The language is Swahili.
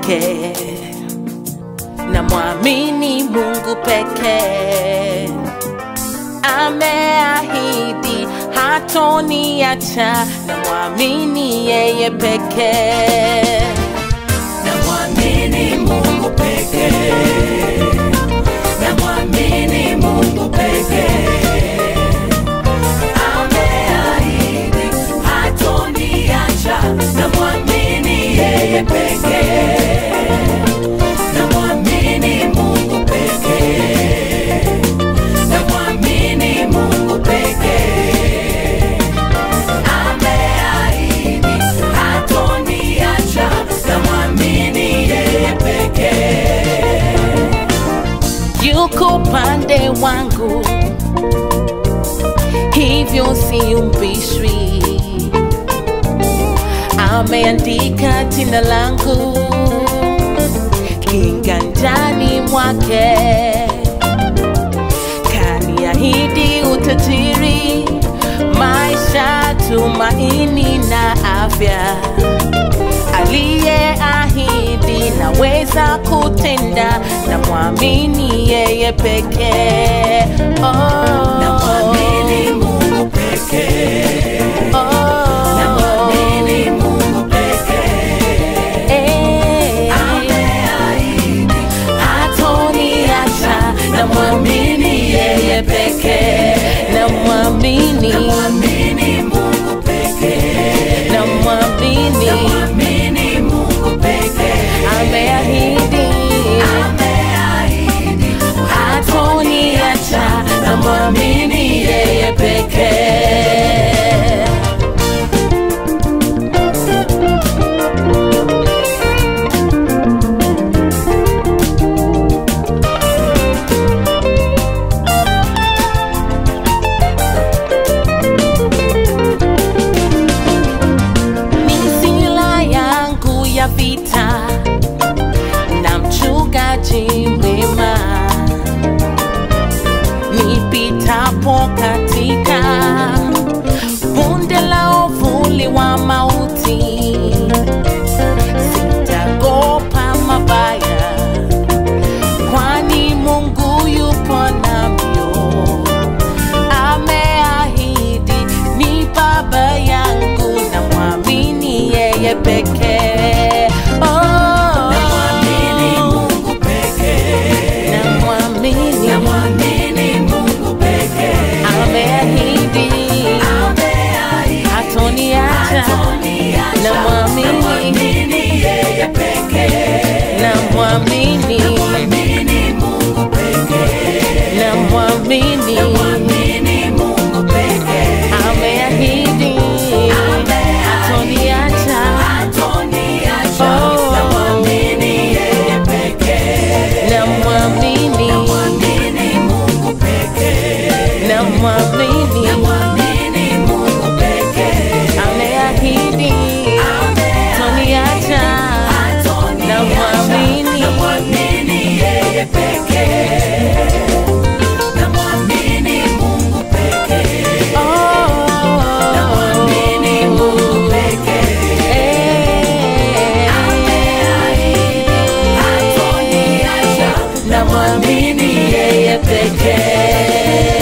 pekee, namwamini Mungu pekee. Ameahidi hatoniacha, namwamini yeye pekee. Namwamini Mungu pekee, namwamini Mungu pekee. Ameahidi hatoniacha, namwamini yeye pekee. Namwamini Mungu pekee, namwamini Mungu pekee. Ameahidi hatoniacha, namwamini yeye pekee. yuko upande wangu, hivyo siumbishwi. Ameandika jina langu kiganjani mwake, kaniahidi utajiri, maisha, tumaini na afya aliyeahidi naweza kutenda, na mwamini yeye pekee. Oh, Namwamini Mungu pekee, oh, namwamini Mungu pekee. eh, Ameahidi hatoniacha, na mwamini yeye pekee, na mwamini, namwamini Mungu pekee, na mwamini namwamini Mungu pekee. ameahidi Ameahidi hatoniacha, na mwamini yeye pekee. ni sila yangu ya vita na mchungaji mwema nipitapo katika bonde la uvuli wa mauti sitagopa mabaya kwani mungu yupo namyo ameahidi ni baba yangu na mwamini yeye pekee Oh, Namwamini Mungu pekee, namwamini namwamini Mungu pekee. ameahidi Ameahidi hatoniacha hatoniacha, namwamini namwamini yeye pekee. namwamini Namwamini Mungu pekee, namwamini namwamini Mungu pekee. ameahidi hatoniacha Hatoniacha, Oh. namwamini yeye pekee. namwamini Namwamini Mungu pekee, namwamini namwamini Mungu pekee. ameahidi hatoniacha namwamini Namwamini yeye pekee. Namwamini Mungu pekee. Namwamini Mungu pekee. Hatoniacha, namwamini yeye pekee